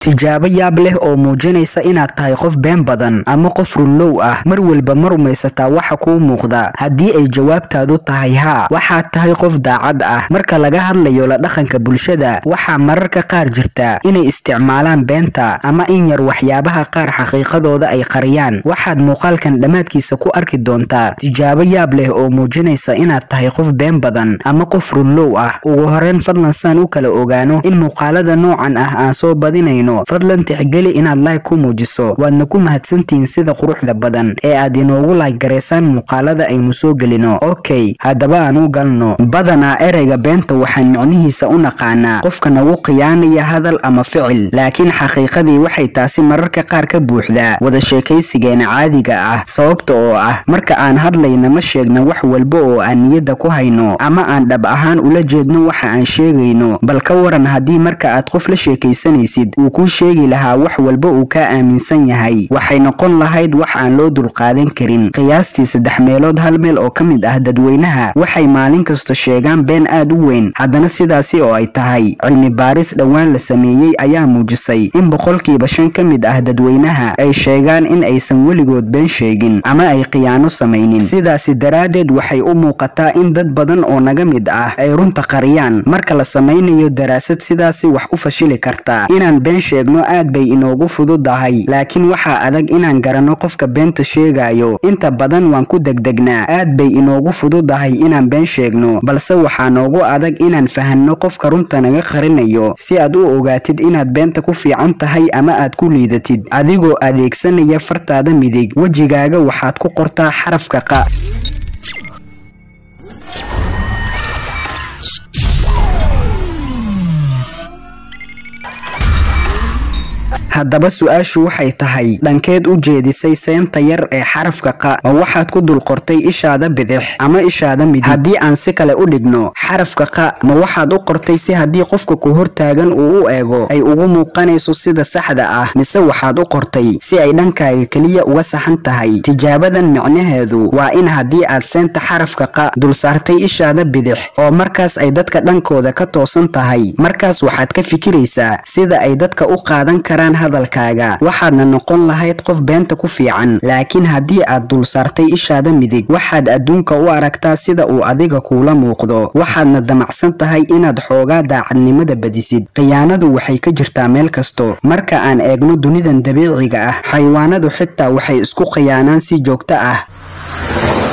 tijaabo yaab leh oo muujinaysa inaad tahay qof been badan ama qof runlow ah mar walba ma rumaysataa waxa kuu muuqda haddii ay jawaabtaadu tahay haa waxaad tahay qof daacad ah marka laga hadlayo la dhaqanka bulshada waxaa mararka qaar jirta inay isticmaalaan beenta ama in yar waxyaabaha qaar xaqiiqadooda ay qariyaan waxaad muuqaalkan dhammaadkiisa ku arki doontaa tijaabo yaab leh oo muujinaysa inaad tahay qof been badan ama qof runlow ah ugu horeyn fadlan saan u kala ogaano in muuqaalada noocan ah aan soo badinayno fadlan tixgeli inaad like ku muujiso waadna ku mahadsantihiin sida quruxda badan ee aad inoogu like garaysaan muuqaalada aynu soo gelino okay haddaba aan u galno badanaa ereyga beenta waxaan micnihiisa u naqaanaa qofka nagu khiyaanaya hadal ama ficil laakiin xaqiiqadii waxay taasi mararka qaar ka buuxdaa wada sheekaysigeena caadiga ah sababta oo ah marka aan hadlayna ma sheegna wax walba oo aan niyadda ku hayno ama aan dhab ahaan ula jeedno waxa aan sheegayno bal ka waran haddii marka aad qof la sheekaysanaysid uu kuu sheegi lahaa wax walba uu kaa aaminsan yahay waxay noqon lahayd wax aan loo dulqaadan karin qiyaastii saddex meelood hal meel oo ka mid ah dadweynaha waxay maalin kasta sheegaan been aad u weyn haddana sidaasi oo ay tahay cilmi baaris dhowaan la sameeyey ayaa muujisay in boqolkiiba shan ka mid ah dadweynaha ay sheegaan in aysan weligood been sheegin ama ay khiyaano samaynin sidaasi daraaddeed waxay u muuqataa in dad badan oo naga mid ah ay runta qariyaan marka la samaynayo daraasad sidaasi wax u fashili kartaa inaan been sheegno aad bay inoogu fududahay laakiin waxaa adag inaan garanno qofka beenta sheegayo inta badan waan ku degdegnaa aad bay inoogu fududahay inaan been sheegno balse waxaa noogu adag inaan fahanno qofka runta naga qarinayo si aad u ogaatid inaad beenta ku fiican tahay ama aad ku liidatid adigoo adeegsanaya fartaada midig wejigaaga waxaad ku qortaa xarafka qa haddaba su-aashu waxay tahay dhankeed u jeedisay seenta yar ee xarafka qa ma waxaad ku dul qortay ishaada bidix ama ishaada midig haddii aan si kale u dhigno xarafka qa ma waxaad u qortay si haddii qofka ku hortaagan uu u eego ay ugu muuqanayso sida saxda ah mise waxaad u qortay si ay dhankaaga keliya uga saxan tahay tijaabadan micnaheedu waa in haddii aad seenta xarafka qa dul saartay ishaada bidix oo markaas ay dadka dhankooda ka toosan tahay markaas waxaad ka fikiraysaa sida ay dadka u qaadan karaan hadalkaaga waxaadna noqon lahayd qof beenta ku fiican laakiin haddii aad dul saartay ishaada midig waxaad adduunka u aragtaa sida uu adiga kuula muuqdo waxaadna damacsan tahay inaad xoogaa daacadnimada badisid khiyaanadu waxay ka jirtaa meel kasto marka aan eegno dunidan dabiiciga ah xayawaanadu xitaa waxay isku khiyaanaan si joogto ah